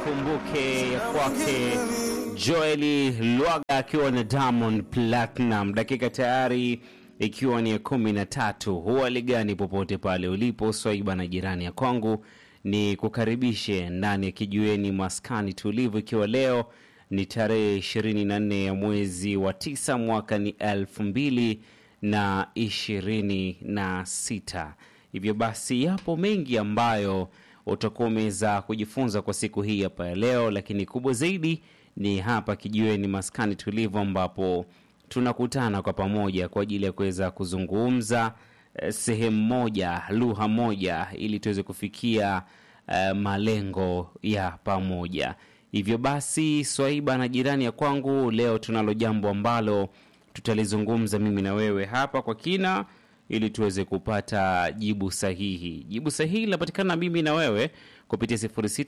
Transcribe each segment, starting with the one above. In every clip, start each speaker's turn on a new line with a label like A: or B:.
A: nikumbuke ya kwake Joeli Lwaga akiwa na Diamond Platinum, dakika tayari ikiwa ni ya kumi na tatu. Huwa gani popote pale ulipo swaiba na jirani ya kwangu, ni kukaribishe ndani ya kijiweni maskani tulivu, ikiwa leo ni tarehe ishirini na nne ya mwezi wa tisa mwaka ni elfu mbili na ishirini na sita. Hivyo basi yapo mengi ambayo utakuwa umeweza kujifunza kwa siku hii hapa ya leo, lakini kubwa zaidi ni hapa kijiweni maskani tulivu, ambapo tunakutana kwa pamoja kwa ajili ya kuweza kuzungumza eh, sehemu moja, lugha moja, ili tuweze kufikia eh, malengo ya pamoja. Hivyo basi, Swaiba na jirani ya kwangu, leo tunalo jambo ambalo tutalizungumza mimi na wewe hapa kwa kina ili tuweze kupata jibu sahihi. Jibu sahihi linapatikana mimi na wewe kupitia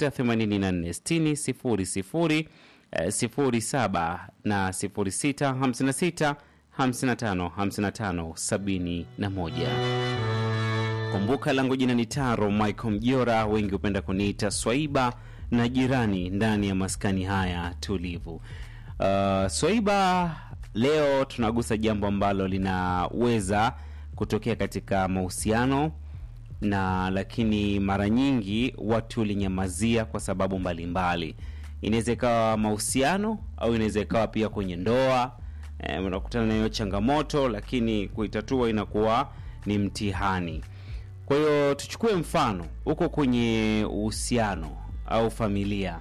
A: 06846000 eh, 07 na 0656 55 55 71. Kumbuka langu jina ni Taro Michael Mjora, wengi hupenda kuniita Swaiba na jirani ndani ya maskani haya tulivu. Uh, Swaiba, leo tunagusa jambo ambalo linaweza kutokea katika mahusiano na lakini mara nyingi watu linyamazia kwa sababu mbalimbali. Inaweza ikawa mahusiano au inaweza ikawa pia kwenye ndoa. E, unakutana na hiyo changamoto, lakini kuitatua inakuwa ni mtihani. Kwa hiyo tuchukue mfano huko kwenye uhusiano au familia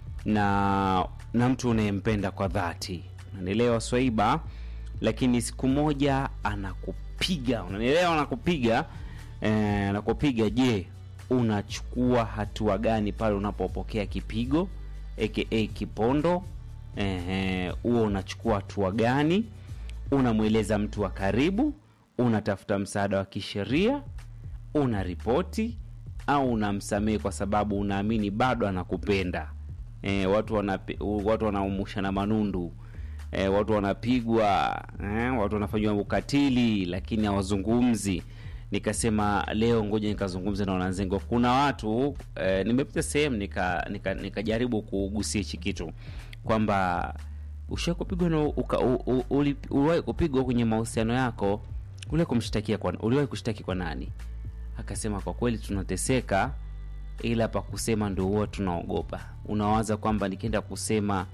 A: na na mtu unayempenda kwa dhati, unanielewa Swaiba, lakini siku moja anakupiga, unanielewa, anakupiga eh, anakupiga. Je, unachukua hatua gani pale unapopokea kipigo aka kipondo? Eh, huo unachukua hatua gani? Unamweleza mtu wa karibu? Unatafuta msaada wa kisheria? Una ripoti au unamsamehe kwa sababu unaamini bado anakupenda? E, watu wanapi, watu wanaumushana manundu e, watu wanapigwa e, watu wanafanyiwa ukatili lakini hawazungumzi. Nikasema leo ngoja nikazungumza na wananzengo. Kuna watu e, nimepita sehemu nikajaribu nika, nika kugusia hichi kitu kwamba ushawahi kupigwa na uliwahi kupigwa kwenye mahusiano yako, uliwahi kumshtakia kwa, uliwahi kushtaki kwa nani? Akasema kwa kweli tunateseka ila pa kusema ndo huwa tunaogopa. Unawaza kwamba nikienda kusema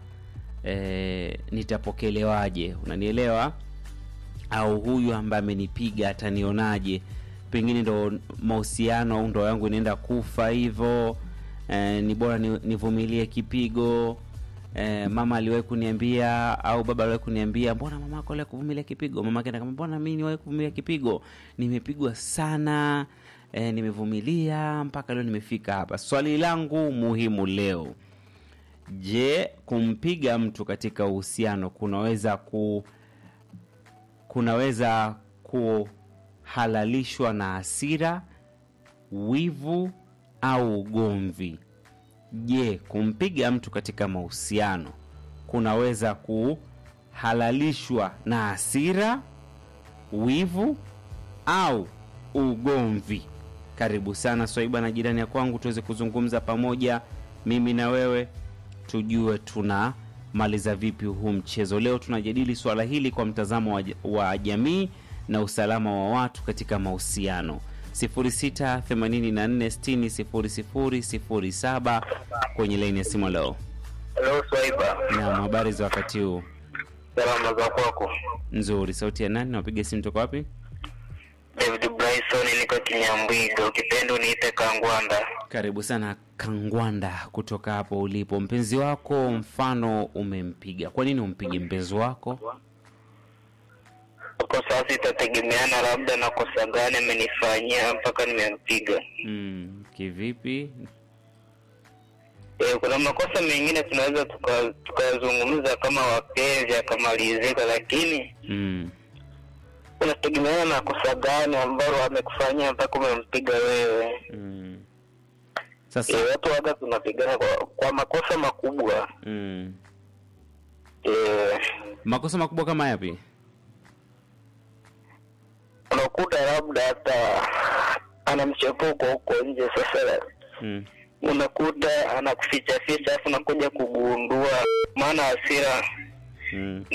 A: e, nitapokelewaje? Unanielewa? Au huyu ambaye amenipiga atanionaje? Pengine ndo mahusiano au ndoa yangu inaenda kufa hivyo. E, ni bora nivumilie kipigo. E, mama aliwahi kuniambia au baba aliwahi kuniambia, mbona mama yako aliwahi kuvumilia kipigo? Mama akaenda kama, mbona mimi niwahi kuvumilia kipigo? Nimepigwa sana E, nimevumilia mpaka leo nimefika hapa. Swali langu muhimu leo, je, kumpiga mtu katika uhusiano kunaweza ku kunaweza kuhalalishwa na hasira, wivu au ugomvi? Je, kumpiga mtu katika mahusiano kunaweza kuhalalishwa na hasira, wivu au ugomvi? Karibu sana Swaiba na jirani ya kwangu, tuweze kuzungumza pamoja, mimi na wewe, tujue tunamaliza vipi huu mchezo. Leo tunajadili swala hili kwa mtazamo wa, wa jamii na usalama wa watu katika mahusiano. 0684600007 kwenye laini ya simu leo.
B: Hello Swaiba.
A: Naam, habari za wakati huu?
B: Salama za kwako?
A: Nzuri. Sauti ya nani? Napiga simu toka wapi?
B: David Bryson, niko Kinyambwiga, ukipenda uniite Kangwanda.
A: Karibu sana Kangwanda, kutoka hapo ulipo. Mpenzi wako mfano umempiga, kwa nini umpige mpenzi wako?
B: Kwa sasa itategemeana labda na kosa gani amenifanyia mpaka nimempiga.
A: Mm, kivipi?
B: E, kuna makosa mengine tunaweza tukazungumza tuka kama wapenzi akamalizika, lakini
A: Mm,
B: unategemeana na kosa gani ambalo amekufanyia mpaka umempiga wewe.
A: mm.
B: E,
A: Sasa
B: watu waga tunapigana kwa, kwa makosa makubwa
A: mm.
B: e,
A: makosa makubwa kama yapi?
B: unakuta labda hata ana mchepuko huko nje. Sasa
A: Mm.
B: unakuta anakuficha ficha, alafu unakuja kugundua, maana hasira
A: Mm.